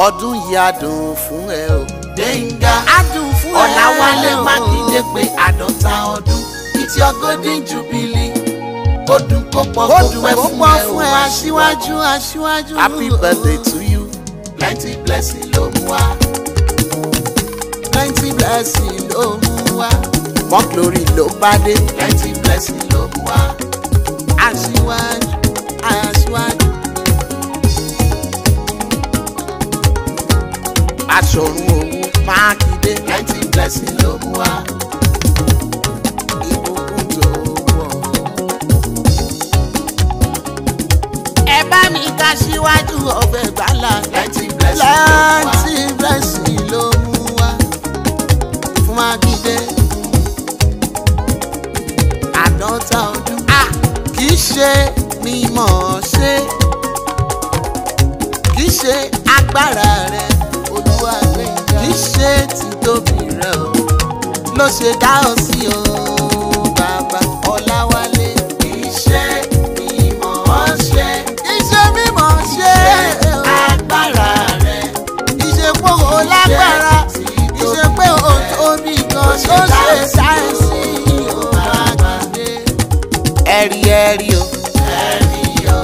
ọdún yìí á dùn fún ẹ o. gbẹ̀ngà á dùn fún ẹ o. ọ̀làwálé mákindé pé àádọ́ta ọdún it's your golden jubilee ó dùn kó pọ̀ ó kó dùn pẹ́ kó fún pọ̀ ẹ fún o ẹ máa aṣíwájú aṣíwájú. happy birthday to you. plenty blessing ló mú wá plenty blessing ló mú wá. more glory ló bá dé. plenty blessing ló mú wá aṣíwájú aṣíwájú. aṣọ̀run òun mákindé. plenty blessing ló mú wá ìbùkún tó wọ̀. ẹ bá mi ká síwájú ọbẹ̀ gbàlà. plenty blessing ló mú wá láti blessing ló mú wá fún mákindé. àádọ́ta ọdún. a kì í ṣe mímọ̀ ṣe kì í ṣe agbára rẹ olúwa gbẹ̀ngà kì í ṣe títóbi rẹ o ló ṣe dá ọ sí o bàbá ọláwálé kì í ṣe mímọ̀ ṣe kì í ṣe mímọ̀ ṣe agbára rẹ kì í ṣe pé o lágbára kì í ṣe pé o tóbi kan ló ṣe sáyẹ̀nsì o mákindé ẹ̀rí ẹ̀rí o ẹ̀rí o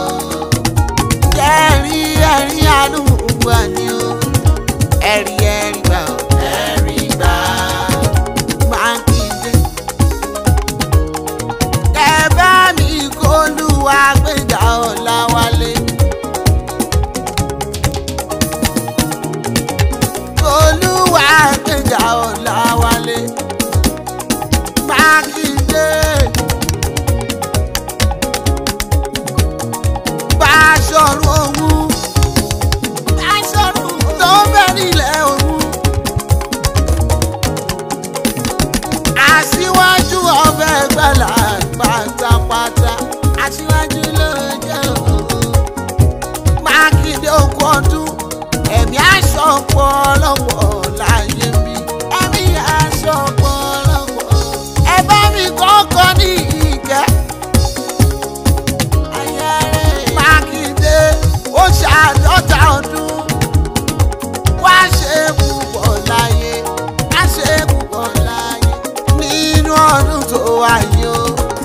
ẹ̀rí ẹ̀rí àlùkùgbà ni o ẹ̀rí ẹ̀rí gbà o ẹ̀rí gbà mákindé. ẹ bá mi kólúwa gbẹ̀ngà ọ̀làwálé. kólúwa gbẹ̀ngà ọ̀làwálé. mákindé. Báṣọ̀run òun. Báṣọ̀run tó bẹ̀ nílẹ̀ òun. aṣíwájú ọbẹ̀ gbàlà pátápátá aṣíwájú ló jẹ́ òun. mákindé okú ọdún ẹ̀mí aṣọ ọ̀pọ̀lọpọ̀ láyé mi ẹ̀mí aṣọ ọ̀pọ̀lọpọ̀ ẹ bá mi kọ́kọ́ ní ìkẹ́. mákindé ó ṣàádọ́ta ọdún wá ṣe púpọ̀ láyé wá ṣe púpọ̀ láyé nínú ọdún tó wáyé o.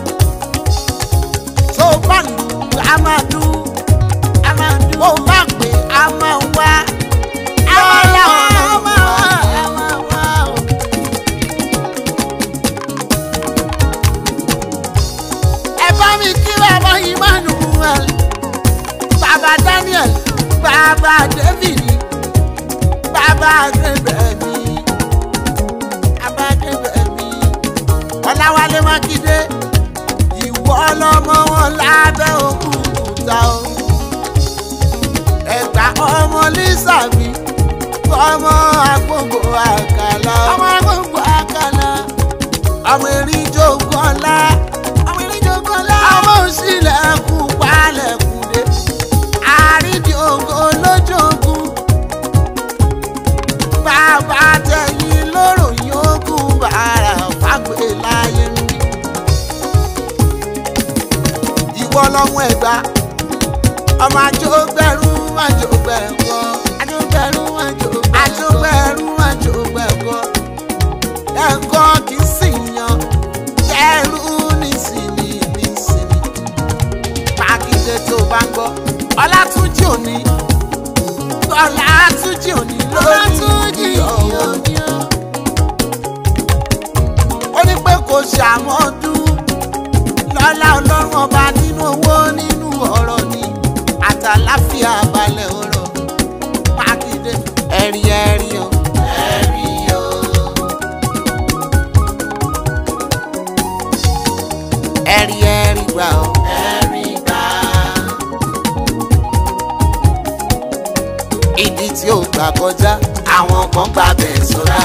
tó bá lù á máa dún á máa dún ó bá pè á máa wá. lọ́la á máa wá á máa wá o. ẹ bá mi kí bàbá emmanuel bàbá daniel bàbá david bàbá agbẹ̀bẹ̀mí bàbá agbẹ̀bẹ̀mí ọ̀làwálé mákindé ìwọ ọlọ́mọ wọn lábẹ́ òkúta o ẹ̀gbà ọmọ lísàbí ọmọ agbóngbò àkàlà ọmọ agbóngbò àkàlà ọmọ erin jogun ọlá ọmọ erin jogun ọlá ọmọ òsìlẹ̀kùn palẹ̀kùn dé àrídìí ògo lójókun bàbá tẹ̀yìn lóró yòókù bàrà fàgbé láyé ń bí. ìwọ lọmọ ẹgbà ọmọ àjọgbẹrù àjọgbẹkọ àjọgbẹrù àjọgbẹrù àjọgbẹkọ ẹ̀kọ́ kì í sì yan kẹrù nísìnyí nísìnyí mákindé tó bá ń gbọ́ ọlátúnjì òní ọlátúnjì òní lórí òní ó ní pé kò ṣàmọ́dún lọ́lá ọlọ́run ọba nínú owó nínú ọ̀rọ̀ ni àtàláfíà balẹ̀ ọ̀rọ̀ mákindé ẹ̀rí ẹ̀rí o ẹ̀rí o ẹ̀rí ẹ̀rí gbà o. ẹ̀rí gbà ìdí tí ó gbà kọjá àwọn kan gbà bẹ́ẹ̀ sọ́ra.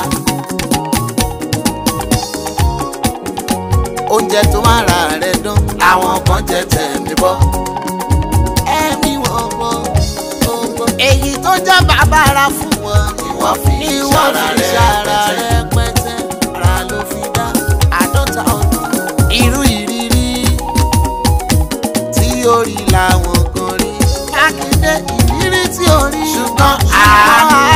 oúnjẹ tó máa ra rẹ̀ dán àwọn kan jẹ tẹ̀mí bọ́. ẹ̀mí wọn bọ́ ọgbọ́n. èyí tó jẹ́ bàbára fún wọn ni wọ́n fi ni wọ́n ṣara fi rẹ̀ ṣara pẹ̀tẹ́. rẹ̀ pẹ́tẹ́ ara ló fi dá àádọ́ta ọdún. irú ìrírí tí ó rí làwọn kan rí. mákindé ìrírí tí ó rí. ṣùgbọ́n àánú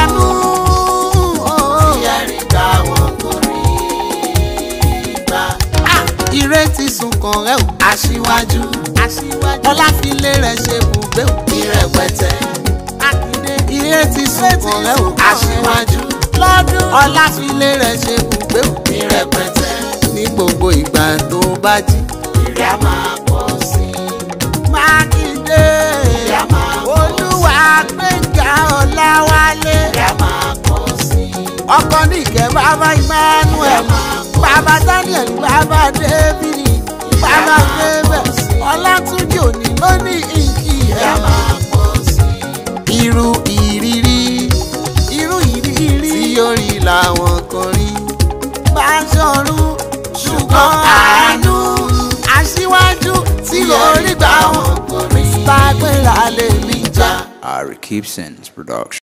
pẹ̀lẹ́ o. aṣíwájú lọ́dún ọláfilé rẹ̀ ṣe bùgbé o. ní rẹpẹtẹ ní gbogbo ìgbà tó bá jí. ìrẹ́ a máa pọ̀ sí i. mákindé ìrẹ́ a máa pọ̀ sí i. olúwa gbẹ̀ngà ọ̀làwálé. ìrẹ́ a máa pọ̀ sí i. ọkọ níkẹ́ bàbá emmanuel bàbá daniel bàbá david bàbá david ọlátúnjì òní ló ní ìkì ìrẹ́ a ẹ̀. máa pọ̀ sí i. irú ìrírí irú ìrírí tí yóò rí làwọn kan rí bá ṣọrun ṣùgbọ́n àánú aṣíwájú tí orí gbà wọn Àwọn kò rí. tágbéra lè mí já. Ari Keepson's production.